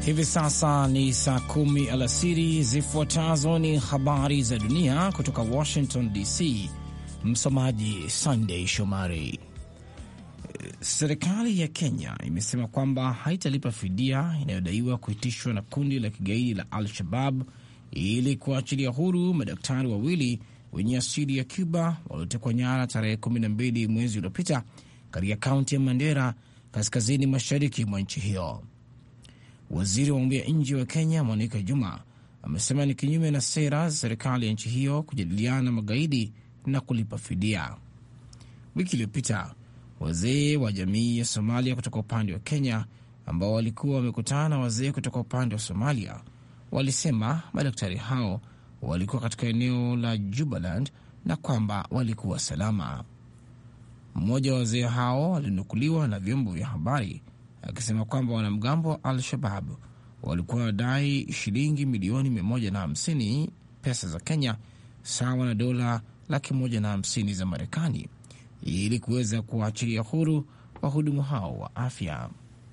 Hivi sasa ni saa kumi alasiri. Zifuatazo ni habari za dunia kutoka Washington DC. Msomaji Sandey Shomari. Serikali ya Kenya imesema kwamba haitalipa fidia inayodaiwa kuitishwa na kundi la kigaidi la Al-Shabab ili kuachilia huru madaktari wawili wenye asili ya Cuba waliotekwa nyara tarehe 12 mwezi uliopita katika kaunti ya Mandera, kaskazini mashariki mwa nchi hiyo. Waziri wa mambo ya nje wa Kenya Monica Juma amesema ni kinyume na sera za serikali ya nchi hiyo kujadiliana na magaidi na kulipa fidia. Wiki iliyopita wazee wa jamii ya Somalia kutoka upande wa Kenya ambao walikuwa wamekutana na wazee kutoka upande wa Somalia walisema madaktari hao walikuwa katika eneo la Jubaland na kwamba walikuwa salama. Mmoja wa wazee hao alinukuliwa na vyombo vya habari akisema kwamba wanamgambo wa Al-Shabab walikuwa wanadai shilingi milioni 150 pesa za Kenya, sawa na dola laki moja na hamsini za Marekani ili kuweza kuwaachilia huru wahudumu hao wa afya.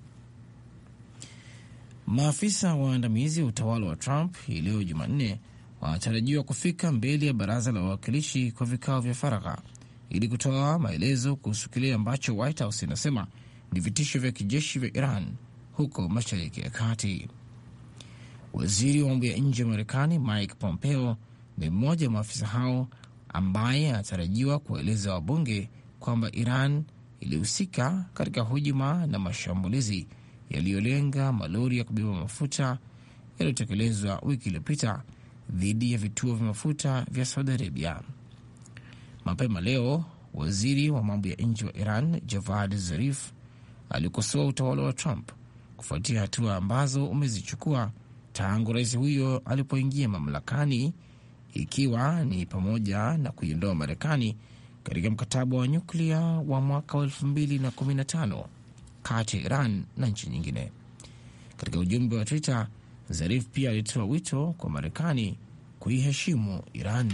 Maafisa waandamizi wa utawala wa Trump hii leo Jumanne wanatarajiwa kufika mbele ya baraza la wawakilishi kwa vikao vya faragha ili kutoa maelezo kuhusu kile ambacho White House inasema ni vitisho vya kijeshi vya Iran huko Mashariki ya Kati. Waziri wa mambo ya nje wa Marekani Mike Pompeo ni mmoja wa maafisa hao ambaye anatarajiwa kuwaeleza wabunge kwamba Iran ilihusika katika hujuma na mashambulizi yaliyolenga malori ya kubeba mafuta yaliyotekelezwa wiki iliyopita dhidi ya vituo vya mafuta vya Saudi Arabia. Mapema leo waziri wa mambo ya nje wa Iran Javad Zarif alikosoa utawala wa Trump kufuatia hatua ambazo umezichukua tangu rais huyo alipoingia mamlakani, ikiwa ni pamoja na kuiondoa Marekani katika mkataba wa nyuklia wa mwaka wa 2015 kati ya Iran na nchi nyingine. Katika ujumbe wa Twitter, Zarif pia alitoa wito kwa Marekani kuiheshimu Iran.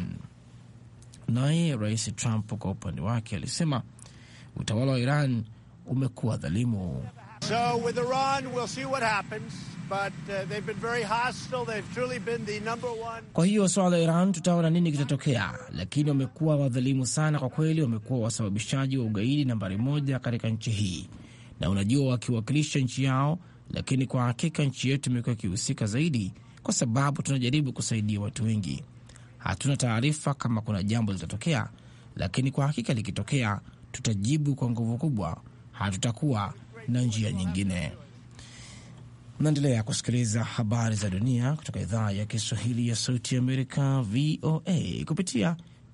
Naye rais Trump kwa upande wake alisema utawala wa Iran umekuwa dhalimu. So with Iran, we'll see what happens, but uh, they've been very hostile. They've truly been the number one. Kwa hiyo swala la Iran tutaona nini kitatokea, lakini wamekuwa wadhalimu sana kwa kweli. Wamekuwa wasababishaji wa ugaidi nambari moja katika nchi hii, na unajua, wakiwakilisha nchi yao, lakini kwa hakika nchi yetu imekuwa ikihusika zaidi, kwa sababu tunajaribu kusaidia watu wengi. Hatuna taarifa kama kuna jambo litatokea, lakini kwa hakika likitokea, tutajibu kwa nguvu kubwa. Hatutakuwa na njia nyingine. Mnaendelea kusikiliza habari za dunia kutoka idhaa ya Kiswahili ya Sauti ya Amerika, VOA, kupitia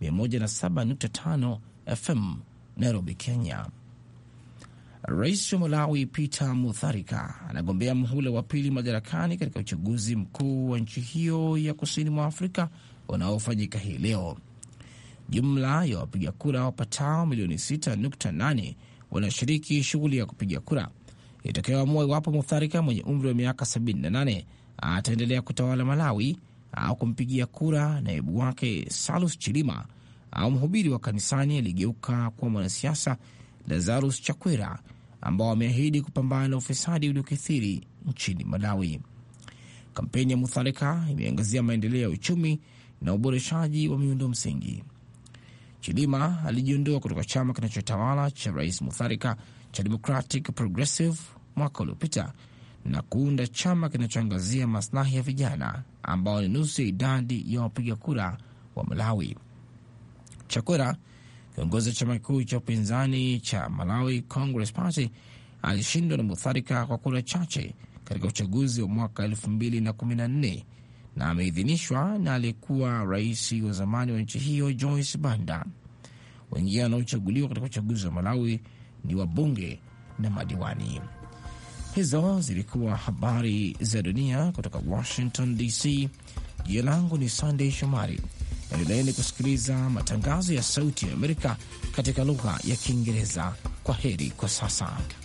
107.5 FM Nairobi, Kenya. Rais wa Malawi Peter Mutharika anagombea muhula wa pili madarakani katika uchaguzi mkuu wa nchi hiyo ya kusini mwa Afrika unaofanyika hii leo. Jumla ya wapiga kura wapatao milioni 6.8 wanashiriki shughuli ya kupiga kura itakayoamua iwapo Mutharika mwenye umri wa miaka 78 ataendelea kutawala Malawi au kumpigia kura naibu wake Salus Chilima au mhubiri wa kanisani aliyegeuka kuwa mwanasiasa Lazarus Chakwera ambao wameahidi kupambana na ufisadi uliokithiri nchini Malawi. Kampeni ya Mutharika imeangazia maendeleo ya uchumi na uboreshaji wa miundo msingi. Chilima alijiondoa kutoka chama kinachotawala cha rais Mutharika cha Democratic Progressive mwaka uliopita na kuunda chama kinachoangazia maslahi ya vijana ambao ni nusu ya idadi ya wapiga kura wa Malawi. Chakwera, kiongozi wa chama kikuu cha upinzani cha Malawi Congress Party, alishindwa na Mutharika kwa kura chache katika uchaguzi wa mwaka 2014 na ameidhinishwa na aliyekuwa rais wa zamani wa nchi hiyo Joyce Banda. Wengine wanaochaguliwa katika uchaguzi wa Malawi ni wabunge na madiwani. Hizo zilikuwa habari za dunia kutoka Washington DC. Jina langu ni Sandey Shomari. Endeleeni kusikiliza matangazo ya Sauti ya Amerika katika lugha ya Kiingereza. Kwa heri kwa sasa.